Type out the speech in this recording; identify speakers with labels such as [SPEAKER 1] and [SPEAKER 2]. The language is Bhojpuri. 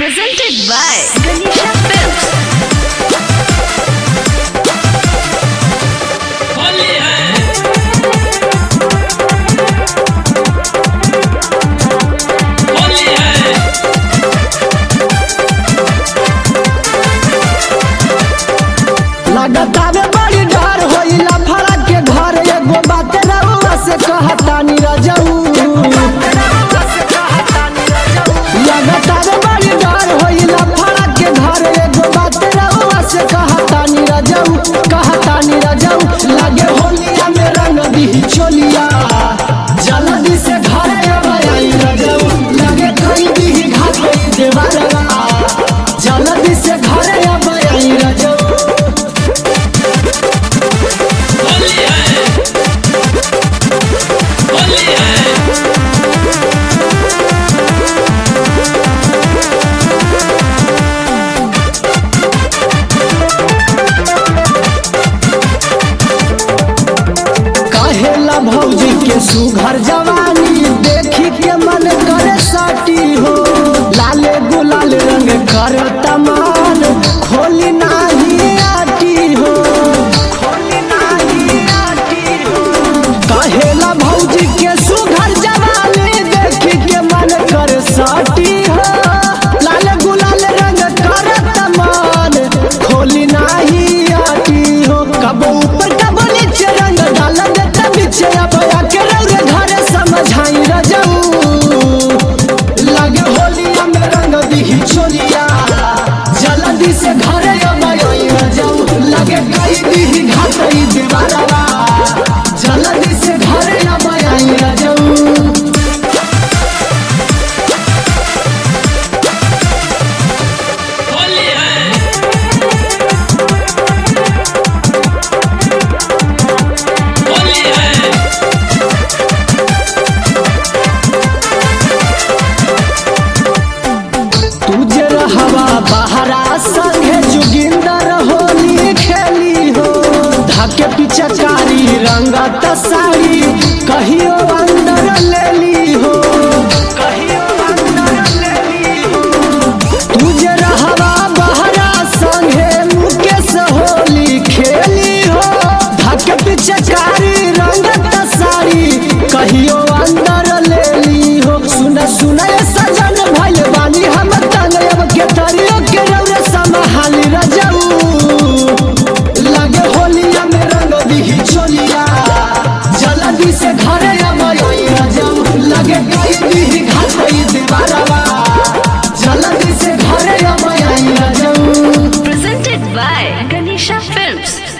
[SPEAKER 1] Presented by Ganesha Films.
[SPEAKER 2] Holi है होली है
[SPEAKER 3] लगातार बड़ी डर होइला फड़ा के घर एगो बात रउआ से कहतानी रजऊ लगातार बड़ी डर होइला फड़ा के घर एगो बात रउआ से कहतानी रजऊ कहतानी रजऊ लागे होलिया में रंग दी चोलिया जल्दी से घर आई रजऊ लागे कई दी घाट होई देवारवा जल्दी से घर आई रजऊ
[SPEAKER 2] होली है होली है
[SPEAKER 3] कहेला भौजी के सुघर जवानी देखी के मन करे साटी हो लाले गुलाल रंग कर तमाल खोली नाही आटी हो खोली नाही आटी हो कहेला भौजी के सुघर जवानी देखी के मन करे साटी हो लाल गुलाल रंग कर तमाल खोली नाही आटी हो कबो ऊपर कबो नीचे रंग डाल देता पीछे अब आके रंग घर समझाई रजऊ लगे होलिया में रंग दी चोलिया जल्दी से घर अब आई रजऊ लगे कई दी घाटई दीवारवा जल्दी से घर अब आई रजऊ
[SPEAKER 2] होली है होली है
[SPEAKER 3] तुझे रहवा बहरा संगे जुगिंदर होली खेली हो धके पिचकारी रंगत साड़ी कहियो अंदर लेली हो कहियो अंदर लेली हो तुझे रहवा बहरा संगे मुकेश होली खेली हो धके पिचकारी रंगत साड़ी कहियो अंदर लेली हो सुन सुन ए सजन भइल बानी हम तंग अब के तरियो के रौरे संभाली रजऊ लगे होलिया में रंग दी चोलिया जल्दी से घरे अब आई रजऊ लगे कई दी घाटई दीवारवा जल्दी से घरे अब आई रजऊ
[SPEAKER 1] Presented by Ganesha Films.